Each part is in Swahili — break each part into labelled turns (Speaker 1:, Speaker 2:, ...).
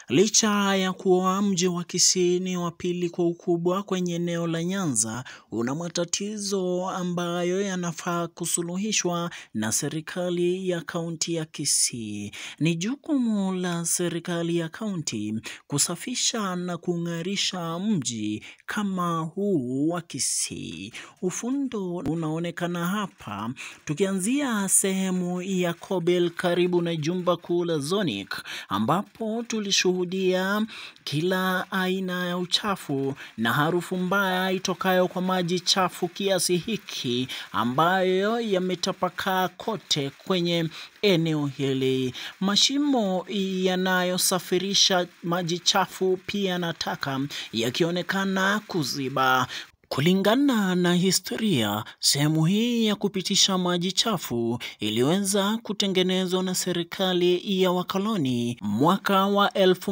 Speaker 1: Licha ya kuwa mji wa Kisii ni wa pili kwa ukubwa kwenye eneo la Nyanza, una matatizo ambayo yanafaa kusuluhishwa na serikali ya kaunti ya Kisii. Ni jukumu la serikali ya kaunti kusafisha na kung'arisha mji kama huu wa Kisii. Ufundo unaonekana hapa, tukianzia sehemu ya Kobel karibu na jumba kuu la Zonic, ambapo tulishuhudia kila aina ya uchafu na harufu mbaya itokayo kwa maji chafu kiasi hiki ambayo yametapakaa kote kwenye eneo hili. Mashimo yanayosafirisha maji chafu pia na taka yakionekana kuziba. Kulingana na historia, sehemu hii ya kupitisha maji chafu iliweza kutengenezwa na serikali ya wakoloni mwaka wa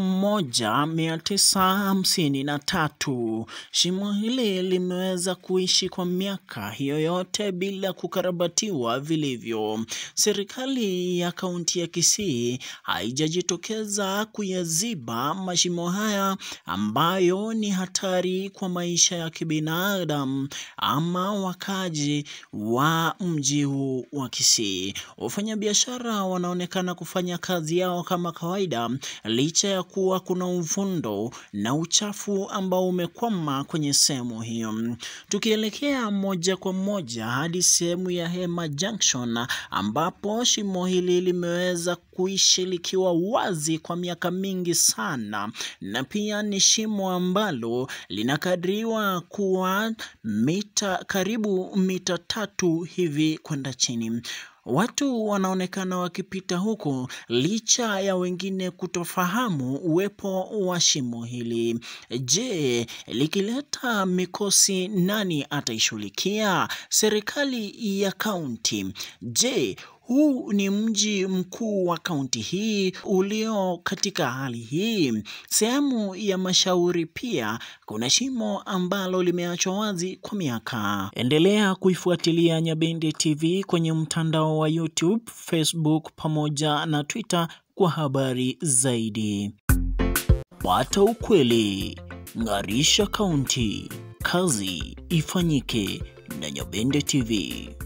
Speaker 1: 1953. Shimo hili limeweza kuishi kwa miaka hiyo yote bila kukarabatiwa vilivyo. Serikali ya kaunti ya Kisii haijajitokeza kuyaziba mashimo haya ambayo ni hatari kwa maisha ya kibinadamu ama wakaji wa mji huu wa Kisii. Wafanyabiashara wanaonekana kufanya kazi yao kama kawaida licha ya kuwa kuna uvundo na uchafu ambao umekwama kwenye sehemu hiyo. Tukielekea moja kwa moja hadi sehemu ya Hema Junction ambapo shimo hili limeweza kuishi likiwa wazi kwa miaka mingi sana, na pia ni shimo ambalo linakadiriwa kuwa mita karibu mita tatu hivi kwenda chini. Watu wanaonekana wakipita huku licha ya wengine kutofahamu uwepo wa shimo hili. Je, likileta mikosi nani ataishughulikia? Serikali ya kaunti. Je, huu ni mji mkuu wa kaunti hii ulio katika hali hii. Sehemu ya Mashauri pia kuna shimo ambalo limeachwa wazi kwa miaka. Endelea kuifuatilia Nyabende TV kwenye mtandao wa YouTube, Facebook pamoja na Twitter kwa habari zaidi. Pata ukweli, ng'arisha kaunti, kazi ifanyike na Nyabende TV.